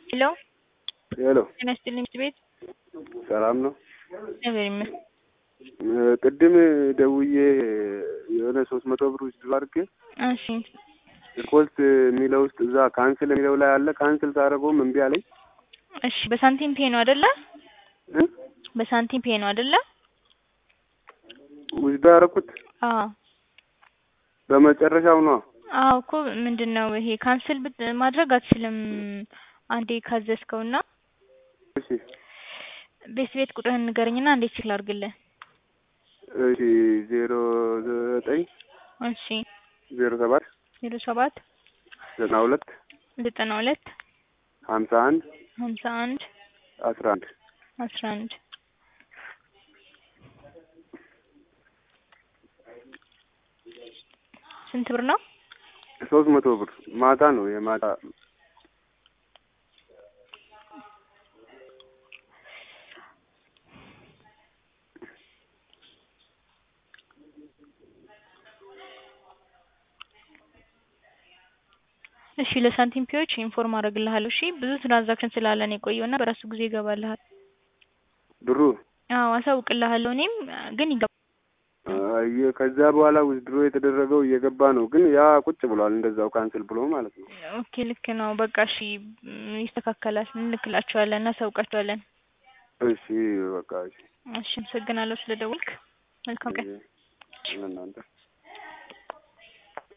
ሄሎ ሄሎ ጤና ይስጥልኝ ትምህርት ቤት ሰላም ነው? እግዚአብሔር ይመስገን። ቅድም ደውዬ የሆነ ሶስት መቶ ብር ውስጥ አድርጌ እሺ ሪፖርት የሚለው ውስጥ እዛ ካንስል የሚለው ላይ አለ። ካንስል ሳደርገውም እምቢ አለኝ። እሺ በሳንቲም ፔ ነው አይደለ? እ? በሳንቲም ፔ ነው አይደለ? ውስጥ ያደረኩት አዎ በመጨረሻው ነው። አዎ እኮ ምንድን ነው ይሄ ካንስል ብት- ማድረግ አትችልም። አንዴ ካዘዝከውና እሺ ቤት ቤት ቁጥርህን ንገረኝና እንዴት ቼክ ላድርግልህ? እሺ ዜሮ ዘጠኝ እሺ ዜሮ ሰባት ዜሮ ሰባት ዘጠና ሁለት ዘጠና ሁለት ሀምሳ አንድ ሀምሳ አንድ አስራ አንድ አስራ አንድ ስንት ብር ነው? ሶስት መቶ ብር ማታ ነው የማታ እሺ ለሳንቲም ፒዎች ኢንፎርም አደርግልሃለሁ። እሺ ብዙ ትራንዛክሽን ስላለን የቆየውና በራሱ ጊዜ ይገባልሃል። ብሩ አዎ አሳውቅልሃለሁ። እኔም ግን ይገባ አየ ከዛ በኋላ ውዝድሮ የተደረገው እየገባ ነው፣ ግን ያ ቁጭ ብሏል እንደዛው ካንስል ብሎ ማለት ነው። ኦኬ ልክ ነው። በቃ እሺ ም፣ ይስተካከላል። እንልክላቸዋለን፣ እናሳውቃቸዋለን። እሺ በቃ እሺ እሺ አመሰግናለሁ ስለደወልክ። መልካም ቀን። ለእናንተ